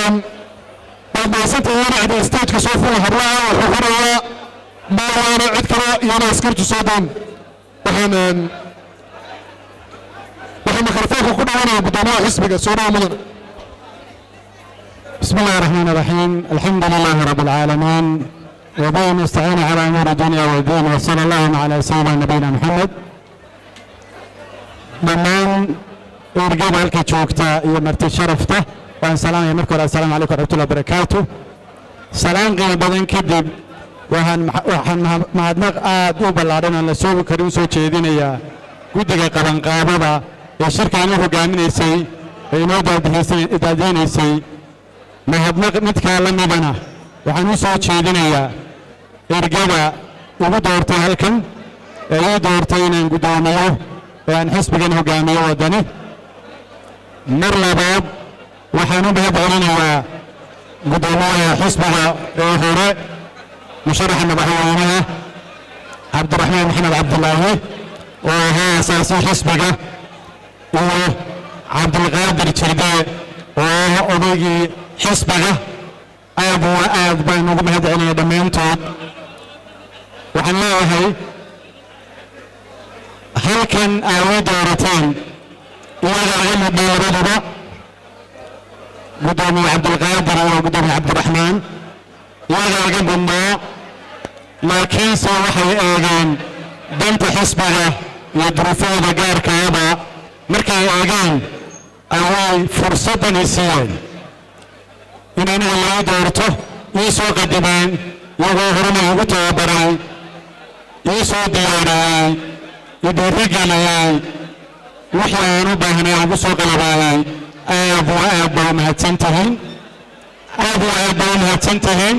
waad mahadsantahay inacda stageka soo fula hablaha wuxuu furayaa maawaana cid kale iyana askartu soo daan waxaan waxaan mikrofoonka ku dhawanaya guddoomiyaha xisbiga soo dhawa mudan بسم الله الرحمن الرحيم الحمد لله رب العالمين وبه نستعين على امور الدنيا والدين وصلى الله على سيدنا نبينا محمد dhammaan ergada halka joogta iyo marti sharafta waan salaamaya marka hore assalaamu calaykum waraxmatullahi wabarakaatu salaan qiimo badan kadib waxaan waxaan mahadnaq aad u ballaadhan aan la soobi karin u soo jeedinayaa guddiga qabanqaabada ee shirkaan u hogaaminaysay ee inoo daadiyeynaysay mahadnaq midkaa la midana waxaan u soo jeedinayaa ergada ugu doortay halkan ee ii doortay inaan guddoomiyo ee aan xisbigan hogaamiyo waddani mar labaad waxaan u mahad celinayaa guddoomiyaha xisbiga ee hore musharaxa madaxweynaha cabdiraxmaan maxamed cabdilaahi oo ahaa asaasi xisbiga iyo cabdilqaadir jirde oo ah odaygii xisbiga aad wa aad baan ugu mahad celinaya dhammaantood waxaan leeyahay halkan aaway doorateen iyaga laga mudhay labaduba guddoomiye cabdilqaadir iyo guddoomiye cabdiraxmaan iyaga laga mudnaa laakiinse waxay eegeen danta xisbiga iyo duruufahooda gaarkaaba markay eegeen ayay fursaddani siiyeen in aniga laga doorto ii soo qadimeen iyagoo horena igu tababaray ii soo diyaariyey idhiirigeliyey wixii aan u baahnay ugu soo qalabaayay aad wa aad baa u mahadsan tihiin aad wa aad baa u mahadsan tihiin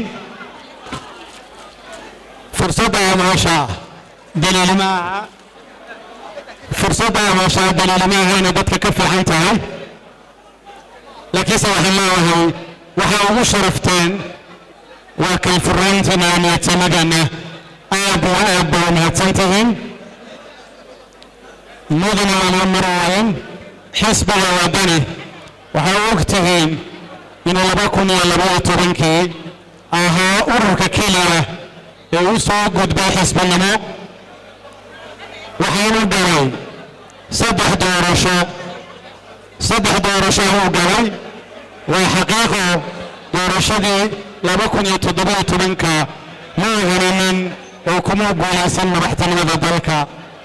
fursadda amaashaa daliilmaaha fursadda amaashaa daliilmaaha inay dadka ka fiican tahay laakiinse waxaan leeyahay waxay ugu sharafteen waa kalfurayntina niyadsamadana aad wa aad baa u mahadsan tihiin mudana lama maraayin xisbiga waddani waxay og tihiin inuu laba kun iyo labaiyo tobankii ahaa ururka keliya ee u soo gudbay xisbinimo waxaanu galay saddex doorasho saddex doorasho uu galay waa xaqiiqo doorashadii laba kun iyo toddobiyo tobanka ma helanin oo kuma guulaysan madaxtinimada dalka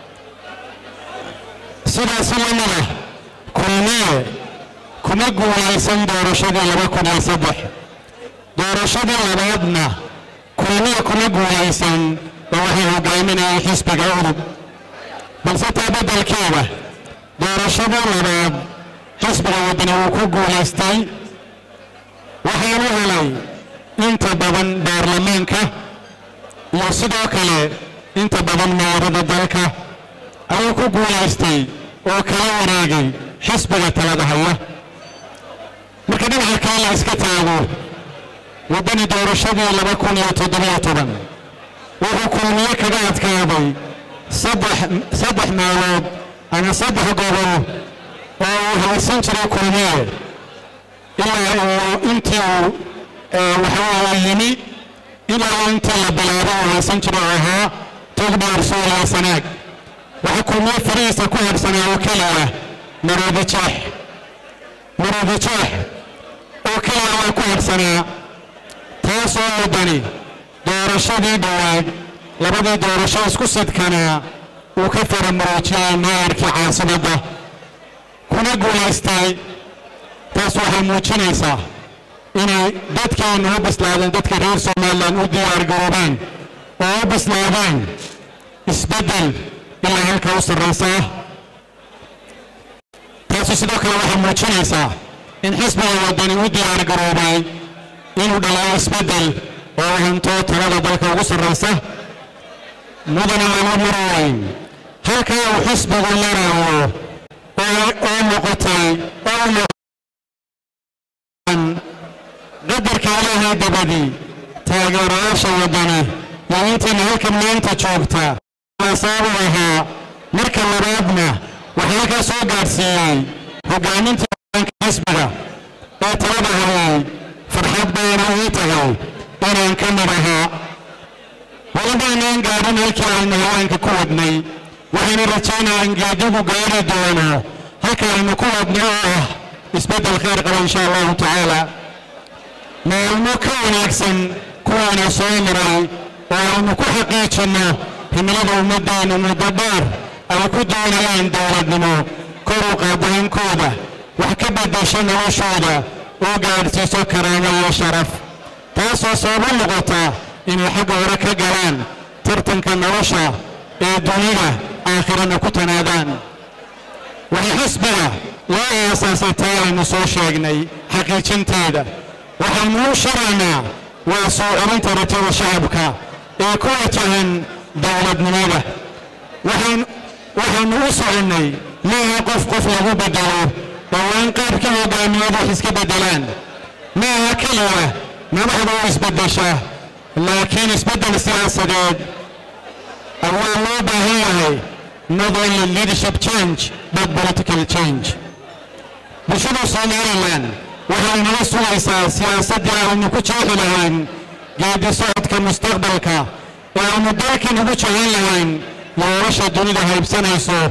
sidaasi lamida kulmiye kuma guulaysan doorashadii laba kun iyo saddex doorashadii labaadna kulmiye kuma guulaysan oo waxay hogaaminayay xisbiga udub balse taa beddelkeeda doorashadii labaad xisbiga waddani wuu ku guulaystay waxaanu helay inta badan baarlamaanka iyo sidoo kale inta badan meerada dalka ayuu ku guulaystay oo kala wareegay xisbiga talada haya marka dhinaca kale la iska taago waddani doorashadii laba kun iyo toddobiyo toban wuxuu kulmiye kaga adkaaday saddex saddex meelood ama saddex gobol oo uu haysan jiray kulmiye ilaa uu intii uu waxaa yimi ilaa intii la bilaabay uu haysan jiray oo ahaa togdheer suuriya sanaag waxaa kulmiye farihiisa ku harsanaa oo keliya maroodi jeex maroodi jeex oo keliya waa ku harsanaa taasoo muddani doorashadii dhowaad labadii doorasho isku sidkanaa uu ka faramuruujiyey maayarkii caasimadda kuna guulaystay taas waxay muujinaysaa inay dadkeennu u bislaadeen dadka reer somalilan u diyaargaroobeen oo u bislaadeen isbeddel ilaa halka u sarraysaa taasu sidoo kale waxay muujinaysaa in xisbiga waddani u diyaargaroobay inuu dhalayo isbeddel oo hanto talada dalka ugu sarraysa mudana lama marayn halkaa uu xisbigu maraayo oo noqotay oo qadarka ilaahay dabadii taageerayaasha waddani iyo intayna halkan maanta joogta saabu ahaa marka labaadna waxaa halkaa soo gaadhsiiyey hogaaminta xisbiga ee talada hayay farxad bayna ii tahay inaan ka mid ahaa walabaanaan gaadhin halkii aynu haweenka ku wadnay waxaynu rajaynaa in geedigu gaari doono halka aynu ku wadnay oo ah isbeddel khayr qaba insha allahu tacaala maalmo ka wanaagsan kuwaana soo maray oo aynu ku xaqiijinno himilada ummaddeenu muddo dheer ay ku doonayaan dowladnimo kor u qaadaankooda wax ka beddesho noloshooda oo gaadhsiiso karaamo iyo sharaf taasoo sababo noqota inay xagga hore ka galaan tartanka nolosha ee dunida aakhirana ku tanaadaan waxay xisbiga loo aasaasay taa aynu soo sheegnay xaqiijinteeda waxaynu u sharaynaa waa soo celinta rajada shacabka ee ku wajahan dowladnimada waxaynu u soconnay maaha qof qof lagu bedelo dhowaan qaabka hogaamiyadu wax iska beddelaan maaha keliya madaxda u isbeddesha laakiin isbeddel siyaasadeed waa loo baahan yahay not only leadership change but political change bulshada somalilan waxay nala sugaysaa siyaasaddii aynu ku jeexi lahayn geedi socodka mustaqbalka ee aynu dalkan ugu jecel lahayn nolosha dunida haybsanayso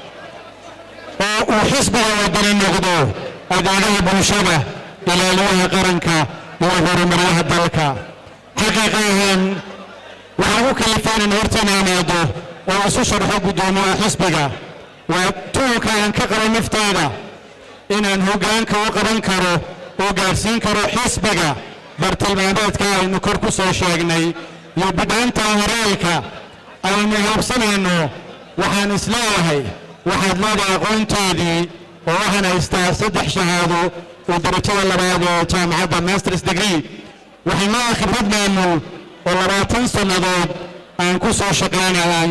oo uu xisbiga wadani noqdo adeegaha bulshada ilaaliyaha qaranka iyo horumaryaha dalka xaqiiqa ahaan waxaan u kalifaan in hortayna imaado oo isu sharxo guddoomiyaha xisbiga waa tuunka aan ka qabo naftayda inaan hoggaanka u qaban karo oo gaadhsiin karo xisbiga bartilmaameedka aynu kor ku soo sheegnay iyo bidhaanta horaalka aynu haabsanayno waxaan isleeyahay waxaad leedahay aqoonteedii oo waxaan haystaa saddex shahaado oo darajada labaad oo jaamacadda masters degree waxaan leedahay khibrad maamul oo labaatan sannadood aan ku soo shaqaynayay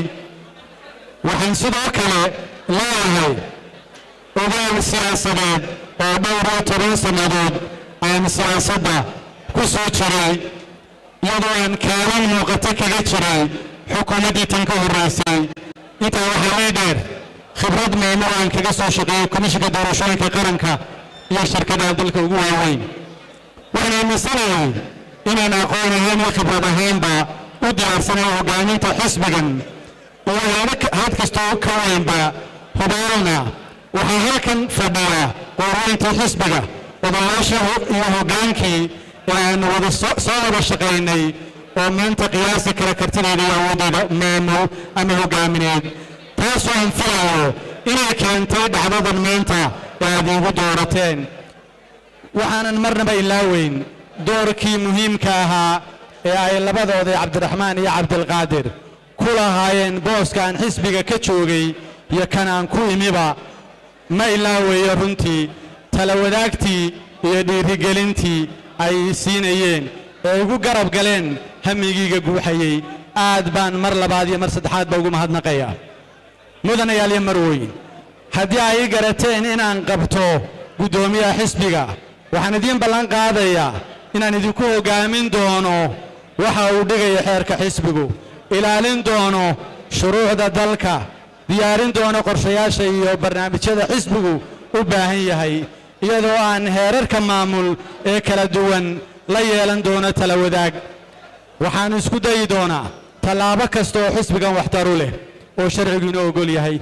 waxaan sidoo kale leeyahay ogaal siyaasadeed oo dhowr iyo toban sannadood aan siyaasadda ku soo jiray iyadoo aan kaalin muuqato kaga jiray xukuumaddii tan ka horraysay intaa waxaa lee dheer khibrad maamul aan kaga soo shaqeeyey komishinka doorashooyinka qaranka iyo shirkadaha dalka ugu waaweyn waxaan aaminsanahay inaan aqoon ahaan iyo khibrad ahaanba u diyaarsanayo hoggaaminta xisbigan iyo had kastoo ka weynba hubaalna waxaa halkan fadhiya qoorweyntii xisbiga odayaasha iyo hoggaankii ee aanu wada soo wada shaqaynay oo maanta qiyaasi kara kartideeda iyo awooddeeda maamul ama hoggaamineed taasoo aan filayo inay keentay dhacdadan maanta ee aad iigu doorateen waxaanan marnaba ilaaweyn doorkii muhiimka ahaa ee ay labadooda cabdiraxmaan iyo cabdilqaadir ku lahaayeen booska aan xisbiga ka joogay iyo kan aan ku imiba ma ilaaweeyo runtii tala wadaagtii iyo dhiirigelintii ay siinayeen ee igu garab galeen hamigiiga guuxayey aad baan mar labaad iyo mar saddexaadba ugu mahadnaqaya mudanayaal iyo marweyn haddii ay ii garateen inaan qabto guddoomiyaha xisbiga waxaan idiin ballan qaadayaa inaan idinku hoggaamin doono waxa uu dhigaya xeerka xisbigu ilaalin doono shuruucda dalka diyaarin doono qorshayaasha iyo barnaamijyada xisbigu u baahan yahay iyadoo aan heerarka maamul ee kala duwan la yeelan doono tala wadaag waxaan isku dayi doonaa tallaabo kasta oo xisbigan waxtaru leh oo sharcigu inoo ogol yahay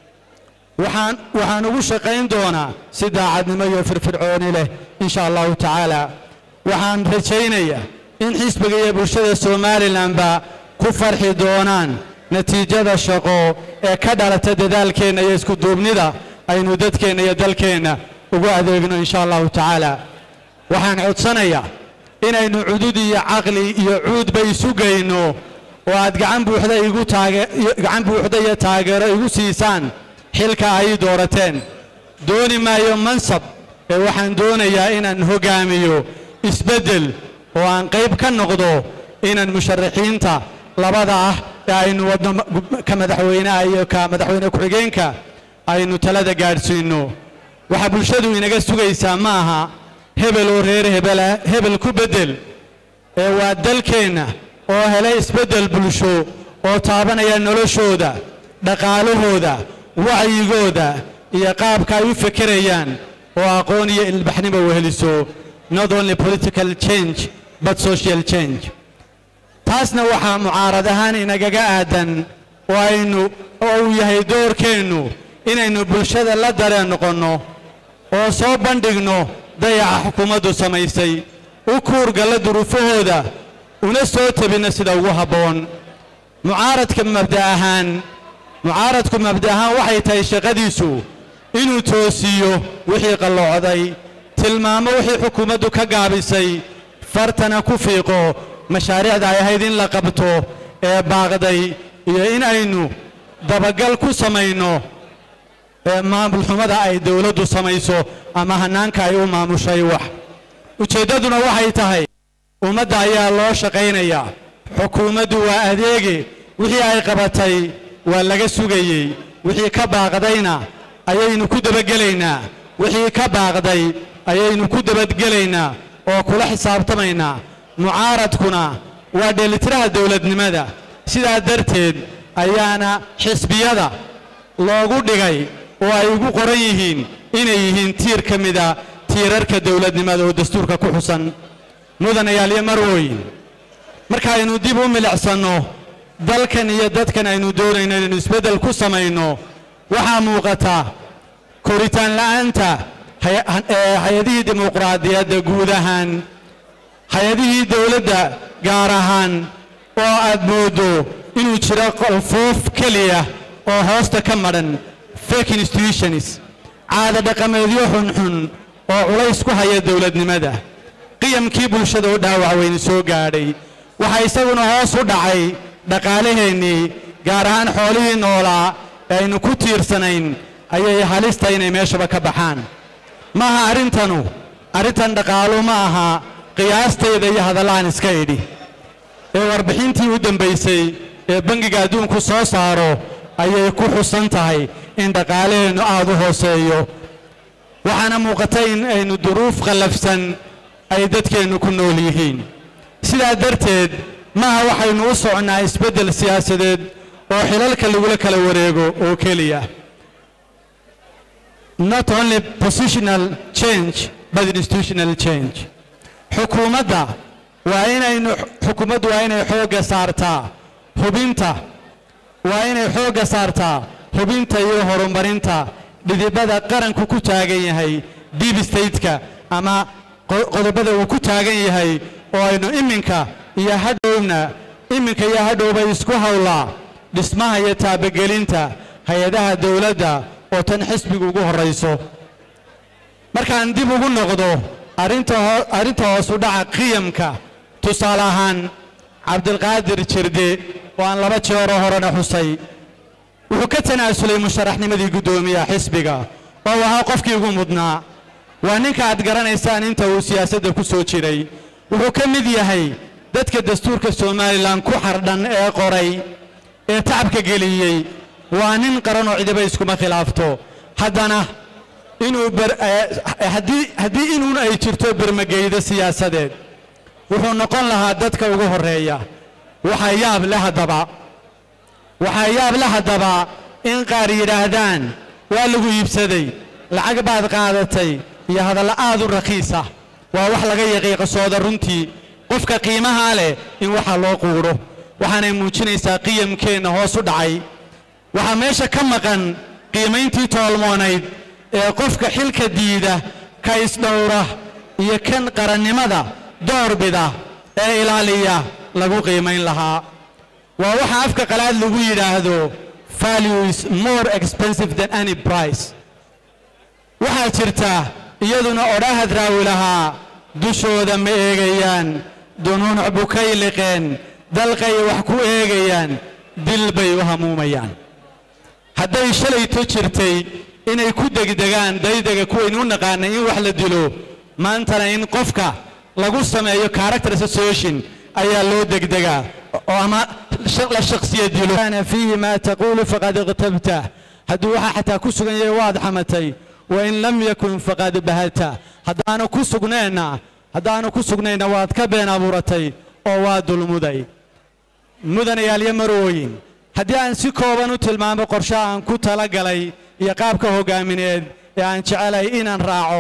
waxaan waxaan ugu shaqayn doonaa si daacadnimo iyo firfircooni leh insha allahu tacaala waxaan rajaynayaa in xisbiga iyo bulshada somalilanba ku farxi doonaan natiijada shaqo ee ka dhalata dadaalkeenna iyo iskuduubnida aynu dadkeenna iyo dalkeenna ugu adeegno insha allahu tacaala waxaan codsanayaa inaynu cudud iyo caqli iyo cuudba isu geyno oo aad gacan buuxda igu taage gacan buuxda iyo taageero igu siisaan xilka ay doorateen dooni maayo mansab ee waxaan doonayaa inaan hoggaamiyo isbeddel oo aan qayb ka noqdo inaan musharaxiinta labada ah ee aynu wadno ka madaxweynaha iyo ka madaxweyne ku-xigeenka aynu talada gaadhsiinno waxaa bulshadu inaga sugaysaa ma aha hebel oo reer hebela hebel ku beddel ee waa dalkeenna oo helay isbeddel bulsho oo taabanaya noloshooda dhaqaalahooda wacyigooda iyo qaabka ay u fekerayaan oo aqoon iyo ilbaxnimo weheliso not only political change but social change taasna waxaa mucaarad ahaan inagaga aadan oo aynu oo uu yahay doorkeennu inaynu bulshada la dareen noqonno oo soo bandhigno dayaca xukuumaddu samaysay u kuurgalla duruufahooda una soo tabinno sida ugu habboon mucaaradka mabda ahaan mucaaradku mabda ahaan waxay tahay shaqadiisu inuu toosiyo wixii qalloocday tilmaamo wixii xukuumaddu ka gaabisay fartana ku fiiqo mashaariicda ay ahayd in la qabto ee baaqday iyo in aynu dabagal ku samayno ee maamulxumada ay dowladdu samayso ama hannaanka ay u maamushay wax ujeeddaduna waxay tahay ummadda ayaa loo shaqaynayaa xukuumaddu waa adeege wixii ay qabatay waa laga sugayey wixii ka baaqdayna ayaynu ku dabagelaynaa wixii ka baaqday ayaynu ku dabadgelaynaa oo kula xisaabtamaynaa mucaaradkuna waa dheelitiraha dowladnimada sidaa darteed ayaana xisbiyada loogu dhigay oo ay ugu qoran yihiin inay yihiin tiir ka mida tiirarka dowladnimada oo dastuurka ku xusan mudanayaal iyo marwooyin markaaynu dib u milicsanno dalkan iyo dadkan aynu doonayno inaynu isbeddel ku samayno waxaa muuqata koritaan la'aanta hay-adihii dimuqraadiyadda guud ahaan hay-adihii dowladda gaar ahaan oo aad mooddo inuu jiro qolfoof keliya oo hoosta ka madhan fake institutions caada dhaqameedyo xunxun oo culays ku haya dowladnimada qiyamkii bulshada u dhaawac weyni soo gaadhay waxaa isaguna hoos u dhacay dhaqaalaheennii gaar ahaan xoolihii noolaa ee aynu ku tiirsanayn ayay halista inay meeshaba ka baxaan ma aha arrintanu arrintan dhaqaalu ma aha qiyaastayda iyo hadallahan iska idhi ee warbixintii u dambaysay ee bangiga adduunku soo saaro ayay ku xusan tahay in dhaqaalaheennu aad u hooseeyo waxaana muuqata in aynu duruuf qallafsan ay dadkeennu ku nool yihiin sidaa darteed maaha waxaynu u soconnaa isbeddel siyaasadeed oo xilalka lagula kala wareego oo keliya not only positional change but institutional change xukuumadda waa inaynu xukuumaddu waa inay xoogga saartaa hubinta waa inay xoogga saartaa hubinta iyo horumarinta dhidibada qaranku ku taagan yahay deep stateka ama qodobada uu ku taagan yahay oo aynu iminka iyo hadhowna iminka iyo hadhowba isku howlaa dhismaha iyo taabagelinta hay-adaha dowladda oo tan xisbigu ugu horrayso markaan dib ugu noqdo arrinta hoos u dhaca qiyamka tusaale ahaan cabdilqaadir jirde oo aan laba jeeroo horena xusay wuxuu ka tanaasulay musharaxnimadii guddoomiyaha xisbiga oo ahaa qofkii ugu mudnaa waa ninka aad garanaysaan inta uu siyaasadda ku soo jiray wuxuu ka mid yahay dadka dastuurka somalilan ku xardhan ee qoray ee tacabka geliyey waa nin qaran oo cidiba iskuma khilaafto haddana inuu haddii inuun ay jirto bermageydo siyaasadeed wuxuu noqon lahaa dadka ugu horreeya waxaa yaab le haddaba waxaa yaab le haddaba in qaar yidhaahdaan waa lagu iibsaday lacag baad qaadatay iyo hadalla aad u rakiisa waa wax laga yaqiiqasooda runtii qofka qiimahaa leh in waxa loo quudho waxaanay muujinaysaa qiyamkeenna hoos u dhacay waxaa meesha ka maqan qiimayntii toolmoonayd ee qofka xilka diida ka isdhowra iyo kan qarannimada doorbida ee ilaaliya lagu qiimayn lahaa waa waxa afka qalaad lagu yidhaahdo value is more expensive than any price waxaa jirta iyaduna odhahad raawi lahaa dushooda ma eegayaan dunuunuc bukay liqeen dalqay wax ku eegayaan dil bay u hamuumayaan hadday shalayto jirtay inay ku degdegaan daydega kuwaynu u naqaanay in wax la dilo maantana in qofka lagu sameeyo character association ayaa loo degdegaa oo ama la shakhsiya dilo kana fiihi maa taquulu faqad iqtabta hadduu waxaa xataa ku sugan yahay waad xamatay wain lam yakun faqad bahata haddaanu ku sugneenna haddaanu ku sugnayna waad ka been abuuratay oo waa dulmuday mudanayaalyo marooyin haddii aan si kooban u tilmaamo qorshaha aan ku tala galay iyo qaabka hoggaamineed ee aan jecelahay inaan raaco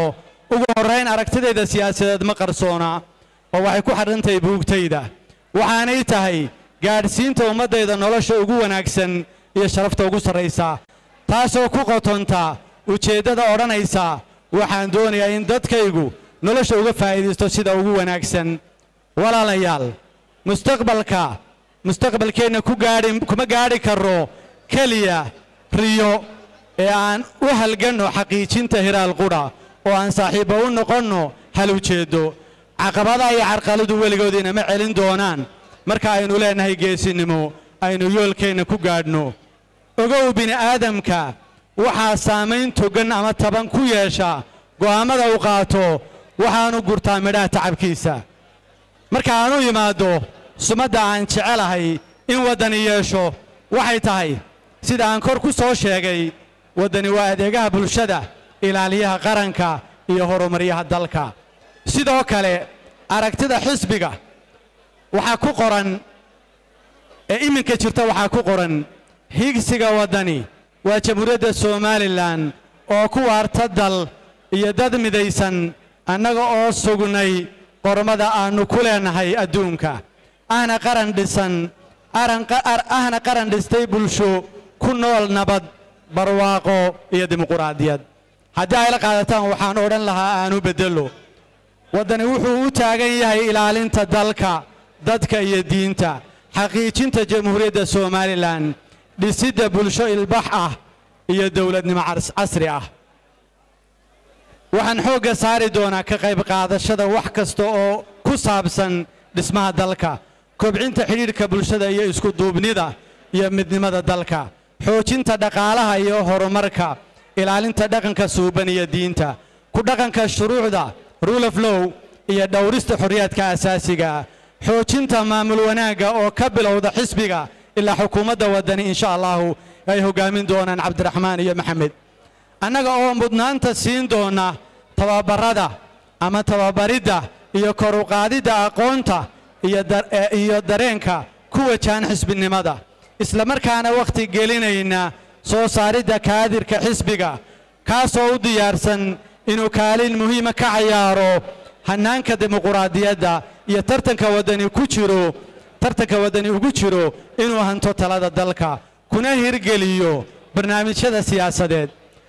ugu horrayn aragtidayda siyaasadeed ma qarsoona oo waxay ku xadhantahay buugtayda waxaanay tahay gaadhsiinta ummaddayda nolosha ugu wanaagsan iyo sharafta ugu sarraysa taasoo ku qotonta ujeeddada odhanaysa waxaan doonayaa in dadkaygu nolosha uga faa'iidaysto sida ugu wanaagsan walaalayaal mustaqbalka mustaqbalkeenna ku gaadhi kuma gaadhi karro keliya riyo ee aan u halganno xaqiijinta hiraal qudha oo aan saaxiibba u noqonno hal ujeeddo caqabadaha iyo carqaladu weligood inama celin doonaan marka aynu leennahay geesinimo aynu yoolkeenna ku gaadhno ogow bini'aadamka waxaa saamayn togan ama taban ku yeesha go'aammada uu qaato waxaanu gurtaa midhaha tacabkiisa marka aan u yimaaddo sumadda aan jecelahay in waddani yeesho waxay tahay sida aan kor ku soo sheegay waddani waa adeegaha bulshada ilaaliyaha qaranka iyo horumaryaha dalka sidoo kale aragtida xisbiga waxaa ku qoran ee iminka jirta waxaa ku qoran higsiga waddani waa jamhuuriyadda somalilan oo ku waarta dal iyo dad midaysan annaga oo sugnay qormada aannu ku leennahay adduunka ahna qaran dhisan ahna qaran dhistay bulsho ku nool nabad barwaaqo iyo dimuquraadiyad haddii ay la qaadataan waxaan odhan lahaa aanu beddello waddani wuxuu u taagan yahay ilaalinta dalka dadka iyo diinta xaqiijinta jamhuuriyadda somalilan dhisidda bulsho ilbax ah iyo dowladnimo casri ah waxaan xoogga saari doonaa ka qayb qaadashada wax kasta oo ku saabsan dhismaha dalka kobcinta xidhiidhka bulshada iyo iskuduubnida iyo midnimada dalka xoojinta dhaqaalaha iyo horumarka ilaalinta dhaqanka suuban iyo diinta ku dhaqanka shuruucda rule of low iyo dhowrista xorriyaadka asaasiga xoojinta maamul wanaagga oo ka bilowda xisbiga ilaa xukuumadda waddani insha allahu ay hoggaamin doonaan cabdiraxmaan iyo maxamed annaga oo mudnaanta siin doona tababarrada ama tababaridda iyo kor u qaadidda aqoonta iyo dareenka ku wajahan xisbinimada isla markaana wakhti gelinayna soo saaridda kaadirka xisbiga kaasoo u diyaarsan inuu kaalin muhiima ka cayaaro hannaanka dimuquraadiyadda iyo tartanka waddani ku jiro tartanka waddani ugu jiro inuu hanto talada dalka kuna hirgeliyo barnaamijyada siyaasadeed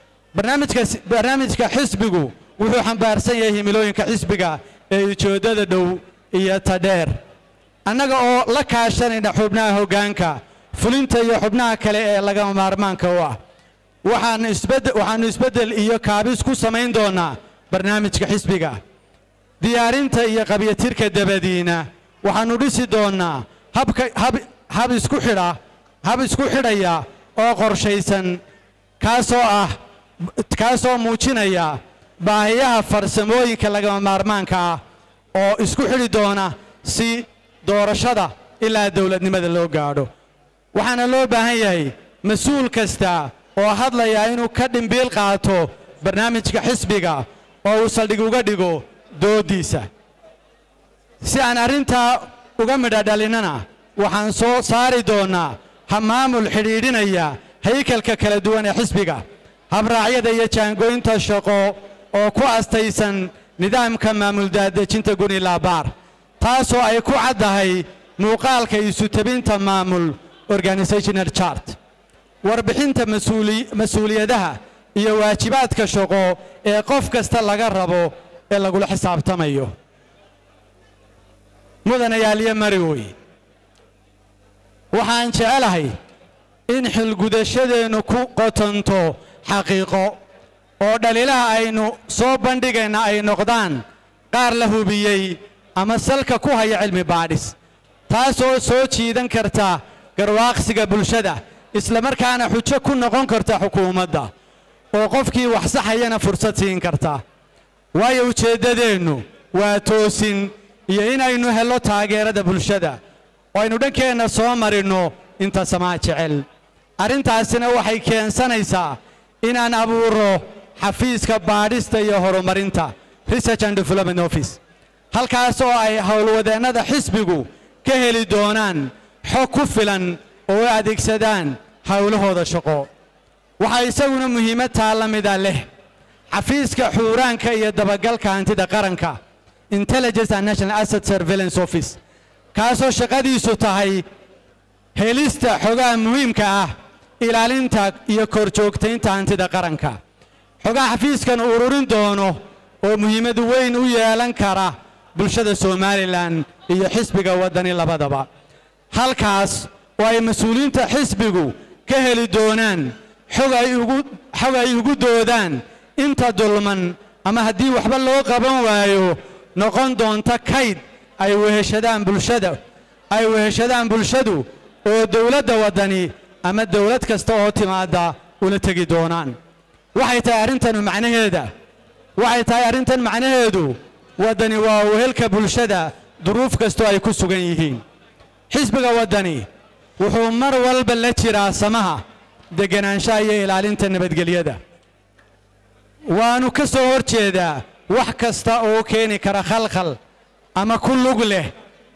barnaamijka xisbigu wuxuu xambaarsan yahay himilooyinka xisbiga ee ujeeddada dhow iyo tadheer annaga oo la kaashanayna xubnaha hoggaanka fulinta iyo xubnaha kale ee lagama maarmaanka u ah waxaannu isbeddel iyo kaabis ku samayn doonnaa barnaamijka xisbiga diyaarinta iyo qabyatirka dabadiina waxaannu dhisi doonnaa hab isku xidha hab isku xidhaya oo qorshaysan kaasoo ah kaasoo muujinaya baahiyaha farsamooyinka lagama maarmaanka ah oo isku xidhi doona si doorashada ilaa dowladnimada loo gaadho waxaana loo baahan yahay mas-uul kasta oo hadlayaa inuu ka dhimbiil qaato barnaamijka xisbiga oo uu saldhig uga dhigo dooddiisa si aan arrintaa uga midha dhalinnana waxaan soo saari doonnaa ha maamul xidhiidhinaya haykalka kala duwan ee xisbiga habraacyada iyo jaangooynta shaqo oo ku astaysan nidaamka maamul daadejinta gunilabaar taasoo ay ku caddahay muuqaalka isu-tabinta maamul organisational chart warbixinta mas-uuliyadaha iyo waajibaadka shaqo ee qof kasta laga rabo ee lagula xisaabtamayo mudanayaaliyo mariwoy waxaan jecelahay in xilgudashadeennu ku qotonto xaqiiqo oo dhaliilaha aynu soo bandhigayna ay noqdaan qaar la hubiyey ama salka ku haya cilmi baadhis taasoo soo jiidan karta garwaaqsiga bulshada islamarkaana xujo ku noqon karta xukuumadda oo qofkii wax saxayana fursad siin karta waayo ujeeddadeennu waa toosin iyo inaynu hello taageerada bulshada oo aynu dhankeenna soo marinno inta samaa jecel arrintaasina waxay keensanaysaa inaan abuuro xafiiska baadhista iyo horumarinta research and development office halkaas oo ay howlwadeennada xisbigu ka heli doonaan xog ku filan oo u adeegsadaan howlahooda shaqo waxaa isaguna muhiimad taa la mida leh xafiiska xuuraanka iyo dabagalka hantida qaranka intelligence and national asset surveillance office kaasoo shaqadiisu tahay helista xogaha muhiimka ah ilaalinta iyo korjoogtaynta hantida qaranka xogaha xafiiskan ururin doono oo muhiimad weyn u yeelan kara bulshada somalilan iyo xisbiga waddani labadaba halkaas oo ay mas-uuliyiinta xisbigu ka heli doonaan xog ay ugu xog ay ugu doodaan inta dulman ama haddii waxba loo qaban waayo noqon doonta kayd ay weheshadaan bulshada ay weheshadaan bulshadu oo dowladda waddani ama dowlad kasta oo timaadda ula tegi doonaan waxay tahay arrintanu macnaheeda waxay tahay arrintan macnaheedu waddani waa wehelka bulshada duruuf kastoo ay ku sugan yihiin xisbiga waddani wuxuu mar walba la jiraa samaha degganaanshaha iyo ilaalinta nabadgelyada waannu ka soo hor jeedaa wax kasta oo keeni kara khalkhal ama ku lug leh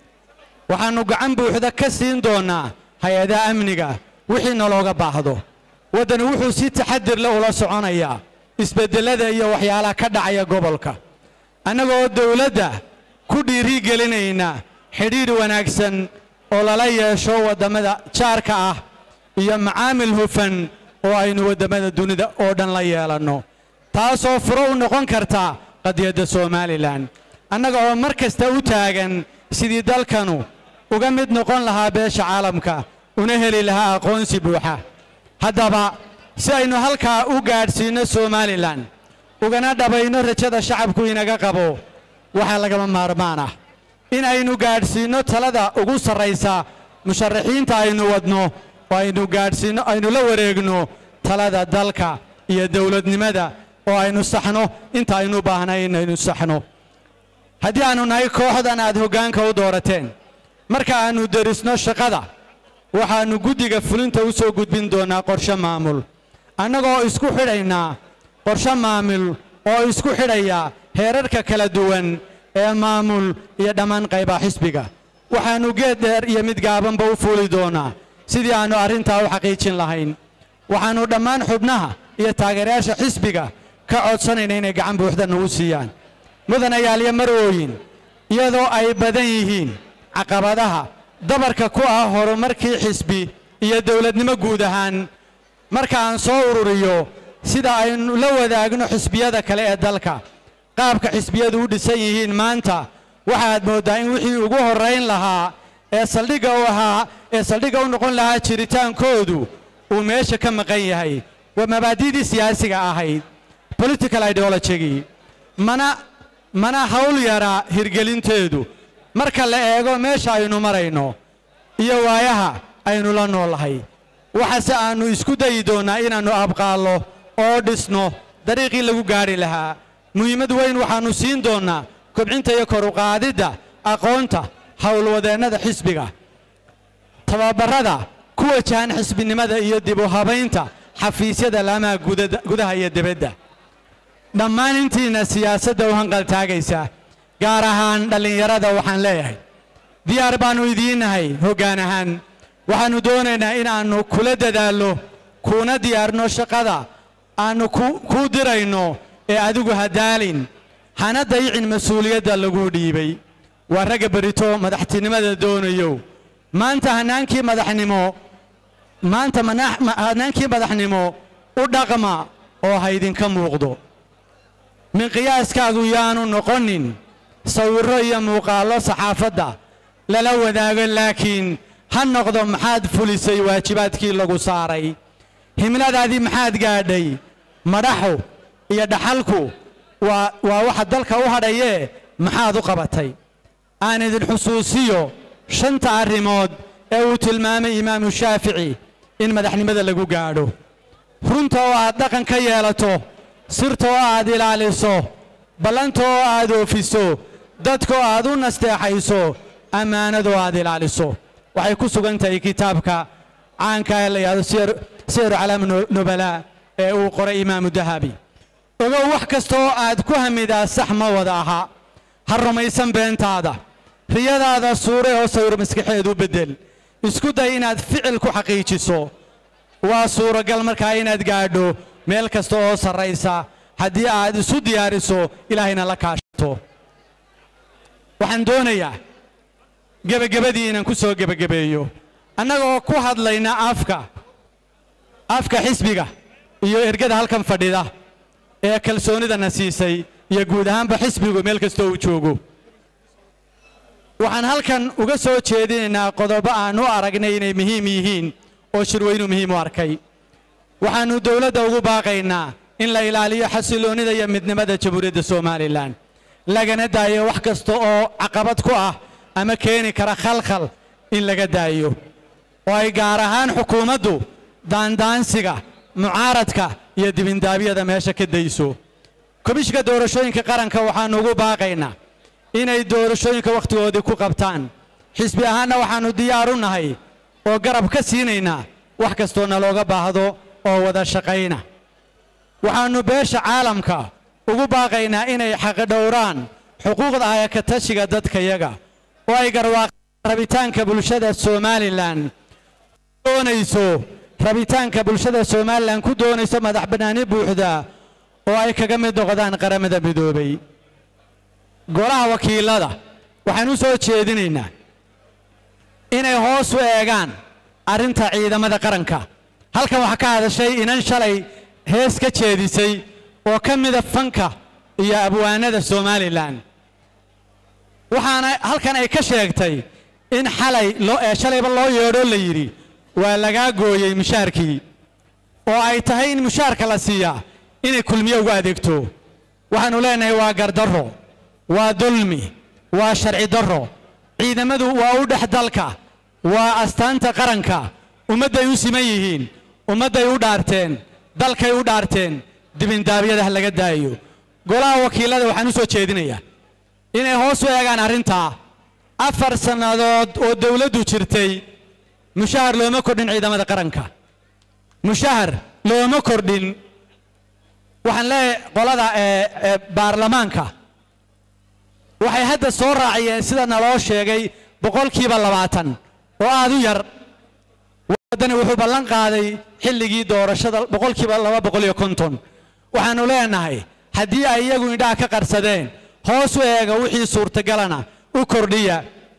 waxaannu gacan buuxda ka siin doonnaa hay-adaha amniga wixii nalooga baahdo waddani wuxuu si taxadir leh ula soconayaa isbeddellada iyo waxyaalaha ka dhacaya gobolka annagoo dawladda ku dhiiri gelinayna xidhiidh wanaagsan oo lala yeesho waddamada jaarka ah iyo macaamil hufan oo aynu waddamada dunida oo dhan la yeelanno taasoo furo u noqon karta qadiyadda somalilan annaga oo mar kasta u taagan sidii dalkanu uga mid noqon lahaa beesha caalamka una heli lahaa aqoonsi buuxa haddaba si aynu halkaa u gaadhsiinno somalilan ugana dhabayno rajada shacabku inaga qabo waxaa lagama maarmaan ah in aynu gaadhsiinno talada ugu sarraysa musharaxiinta aynu wadno oo aynu gaadhsiinno aynu la wareegno talada dalka iyo dawladnimada oo aynu saxno inta aynu u baahnay inaynu saxno haddii aannu nahay kooxdan aad hoggaanka u doorateen marka aannu derisno shaqada waxaannu guddiga fulinta u soo gudbin doonnaa qorshe maamul annagoo isku xidhaynaa qorshe maamul oo isku xidhaya heerarka kala duwan ee maamul iyo dhammaan qaybaha xisbiga waxaannu geed dheer iyo mid gaabanba u fuuli doonnaa sidii aannu arrintaa u xaqiijin lahayn waxaannu dhammaan xubnaha iyo taageerayaasha xisbiga ka codsanayna inay gacan buuxda nagu siiyaan mudanayaalyo marwooyin iyadoo ay badan yihiin caqabadaha dabarka ku ah horumarkii xisbi iyo dawladnimo guud ahaan marka aan soo ururiyo sida aynu la wadaagno xisbiyada kale ee dalka qaabka xisbiyadu u dhisan yihiin maanta waxaad mooddaa in wixii ugu horrayn lahaa ee saldhigga u ahaa ee saldhigga u noqon lahaa jiritaankoodu uu meesha ka maqan yahay waa mabaadi'dii siyaasiga ahayd political ideologigii mana mana hawl yaraa hirgelinteedu marka la eego meesha aynu marayno iyo waayaha aynu la noolahay waxaase aannu isku dayi doonnaa inaannu abqaallo oo dhisno dariiqii lagu gaadhi lahaa muhiimad weyn waxaannu siin doonnaa kobcinta iyo kor uqaadidda aqoonta howlwadeennada xisbiga tababarrada ku wajahan xisbinimada iyo dib u habaynta xafiisyada laamaha gudaha iyo dibadda dhammaan intiina siyaasadda u hanqaltaagaysa gaar ahaan dhallinyarada waxaan leeyahay diyaar baannu idiinnahay hoggaan ahaan waxaannu doonaynaa inaannu kula dadaallo kuuna diyaarno shaqada aannu kuu dirayno ee adigu hadaalin hana dayicin mas-uuliyadda laguu dhiibay waa ragga berito madaxtinimada doonayo maanta hanaankii madaxnimo maanta hanaankii madaxnimo u dhaqma oo haydinka muuqdo min qiyaaskaagu yaanu noqonin sawirro iyo muuqaallo saxaafadda lala wadaago laakiin ha noqdo maxaad fulisay waajibaadkii lagu saaray himladaadii maxaad gaadhay madhaxu iyo dhaxalku waa waa waxa dalka u hadhayee maxaad u qabatay aan idin xusuusiyo shanta arrimood ee uu tilmaamay imaamu shaafici in madaxnimada lagu gaadho runta oo aad dhaqan ka yeelato sirta oo aad ilaaliso ballanta oo aad oofiso dadka oo aad u nasteexayso ammaanada oo aad ilaaliso waxay ku sugan tahay kitaabka caanka ee la yidhahdo siyaru calaam nubalaa ee uu qoray imaamu dahabi ogow wax kasta oo aad ku hamidaa sax ma wada aha ha rumaysan beentaada riyadaada suure oo sawir maskaxeedu beddel isku day inaad ficil ku xaqiijiso waa suuragal markaa inaad gaadho meel kasta oo sarraysa haddii aad isu diyaariso ilaahayna la kaashato waxaan doonayaa gebagabadii inaan ku soo gebagabeeyo annagoo ku hadlayna afka afka xisbiga iyo ergada halkan fadhida ee kalsoonidana siisay iyo guud ahaanba xisbigu meel kastoo uu joogo waxaan halkan uga soo jeedinaynaa qodobo aan u aragnay inay muhiim yihiin oo shirweynu muhiim u arkay waxaannu dowladda ugu baaqaynaa in la ilaaliyo xasiloonnida iyo midnimada jamhuuriyadda somalilan lagana daayo wax kasta oo caqabad ku ah ama keeni kara khalkhal in laga daayo oo ay gaar ahaan xukuumaddu daandaansiga mucaaradka iyo dibindaabyada meesha ka dayso komishka doorashooyinka qaranka waxaannu ugu baaqaynaa inay doorashooyinka wakhtigoodii ku qabtaan xisbi ahaanna waxaannu diyaar u nahay oo garab ka siinaynaa wax kastoo nalooga baahdo oo wada shaqayna waxaannu beesha caalamka ugu baaqaynaa inay xaqidhowraan xuquuqda ayakatashiga dadkayaga oo ay garwaaqaan rabitaanka bulshada somalilan doonayso rabitaanka bulshada somalilan ku doonayso madax bannaani buuxda oo ay kaga mid noqdaan qaramada midoobay golaha wakiilada waxaan u soo jeedinaynaa inay hoos u eegaan arrinta ciidamada qaranka halkan waxaa ka hadashay inan shalay hees ka jeedisay oo ka mida fanka iyo abwaanada somalilan waxaana halkan ay ka sheegtay in xalay shalayba loo yeedhoo la yidhi waa lagaa gooyey mushaarkii oo ay tahay in mushaarka la siiyaa inay kulmiye ugu adeegto waxaannu leenahay waa gardarro waa dulmi waa sharci darro ciidamadu waa u dhex dalka waa astaanta qaranka ummadday u siman yihiin ummadday u dhaarteen dalkay u dhaarteen dibindaabyada ha laga daayo golaha wakiillada waxaan u soo jeedinayaa inay hoos u eegaan arrintaa afar sannadood oo dawladdu jirtay mushahar looma kordhin ciidamada qaranka mushahar looma kordhin waxaan leeyahay qolada ee baarlamaanka waxay hadda soo raaciyeen sida naloo sheegay boqolkiiba labaatan oo aad u yar waddani wuxuu ballan qaaday xilligii doorashada boqolkiiba laba boqol iyo konton waxaannu leenahay haddii ay iyagu indhaha ka qarsadeen hoos u eega wixii suurtagalana u kordhiya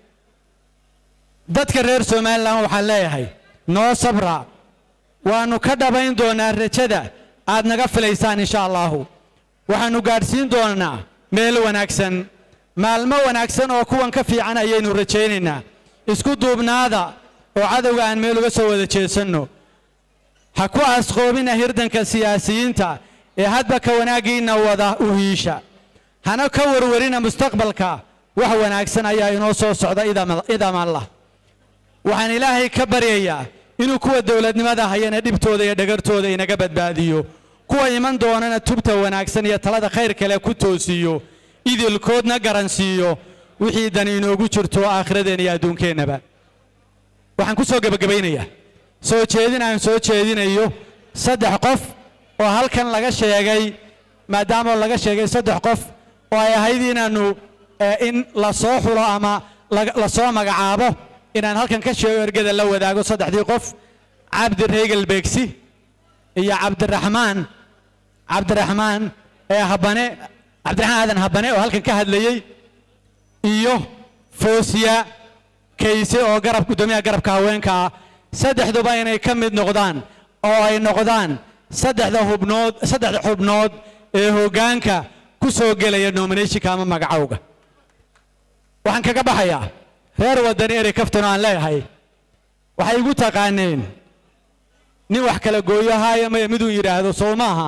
dadka reer somalilan waxaan leeyahay noo sabra waannu ka dhabayn doonaa rajada aad naga filaysaan insha allaahu waxaannu gaadhsiin doonaa meel wanaagsan maalmo wanaagsan oo kuwan ka fiican ayaynu rajaynaynaa isku duubnaada oo cadowga aan meel uga soo wada jeesanno ha ku asqoobina hirdanka siyaasiyiinta ee hadba ka wanaaggiinna wada u hiisha hana ka warwarina mustaqbalka wax wanaagsan ayaa inoo soo socda idam allah waxaan ilaahay ka baryayaa inuu kuwa dowladnimada hayana dhibtooda iyo dhagartooda inaga badbaadiyo kuwa iman doonana tubta wanaagsan iyo talada khayr kale ku toosiiyo idilkoodna garansiiyo wixii dani inoogu jirto aakhiradeena iyo adduunkeennaba waxaan ku soo gebagabaynayaa soo jeedin aan soo jeedinayo saddex qof oo halkan laga sheegay maadaama laga sheegay saddex qof oo ay ahayd inaannu in la soo xulo ama la soo magacaabo inaan halkan ka sheego ergada la wadaago saddexdii qof cabdi reegal beegsi iyo cabdiraxmaan cabdiraxmaan ee habane cabdiraxmaan aadan habane oo halkan ka hadlayey iyo foosiya kayse oo garab guddoomiyaha garabka haweenka ah saddexduba inay ka mid noqdaan oo ay noqdaan saddexda hubnood saddexda xubnood ee hoggaanka ku soo gelaya nominationka ama magacowga waxaan kaga baxayaa reer waddani erey kaftan oo aan leeyahay waxay igu taqaaneen nin wax kala gooyohaayo maya miduu yidhaahdo soo maaha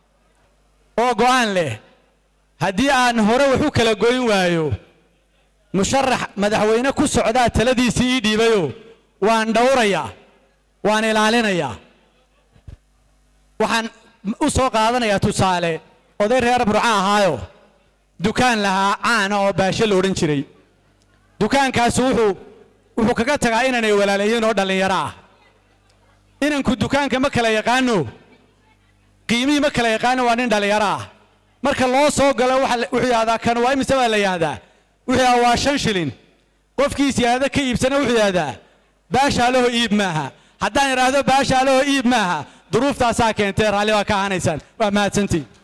oo go'aan leh haddii aan hore wax u kala goyn waayo musharax madaxweyne ku socdaa taladiisii ii dhiibayo waan dhowrayaa waan ilaalinayaa waxaan u soo qaadanayaa tusaale oday reer burca ahaayo dukaan lahaa caana oo baashe la odhan jiray dukaankaasi wuxuu wuxuu kaga tagaa inaanay walaalayiin oo dhallinyaro ah inanku dukaanka ma kala yaqaano qiimihii ma kala yaqaano waa nin dhallinyaro ah marka loo soo galo wuxuu yidhahdaa kan waa imise baa la yidhahdaa wuxuu yidhahdaa waa shan shilin qofkii siyaadada ka iibsana wuxuu yidhahdaa baashaalaho iib maaha haddaan idhaahdo baashaalaho iib maaha duruuftaasaa keentee raalli baa ka ahanaysaan waa mahadsantiin